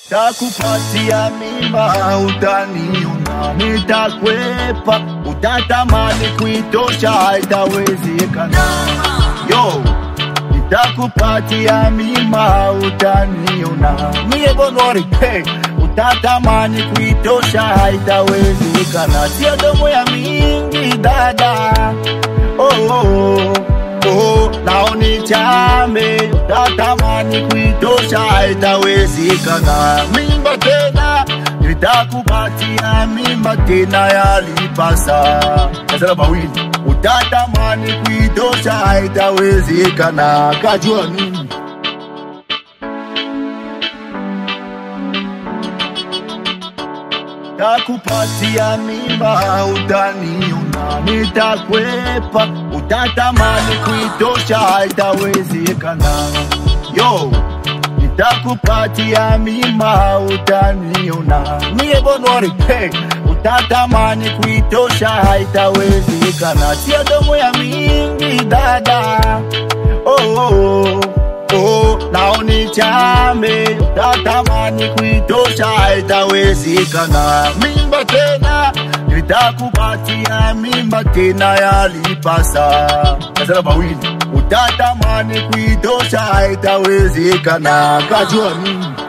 Takupatia mimba utaniona, nitakwepa, utatamani kuitosha, haitawezekana. Yo, nitakupatia mimba utaniona, mie bonori, hey, utatamani kuitosha, haitawezekana. Sio domo ya mingi dada, oh, oh, oh, naoni chame, utatamani kuitosha, haitawezekana. Mimba tena nitakupatia mimba tena yalipasa nasema mawili, utatamani kuitosha, haitawezekana. Kajua nini? Takupatia mimba utaniona, nitakwepa, utatamani kuitosha, haitawezekana. Yo, nitakupatia mimba utaniona, mie bonori, hey, utatamani kuitosha, haitawezekana. Sio domo ya mingi dada, oh, oh, oh, naoni chame, utatamani kuitosha, haitawezekana. Mimba tena nitakupatia mimba tena yalipasa, nasema mawili, utatamani kuitosha, haitawezekana. Kajua nini?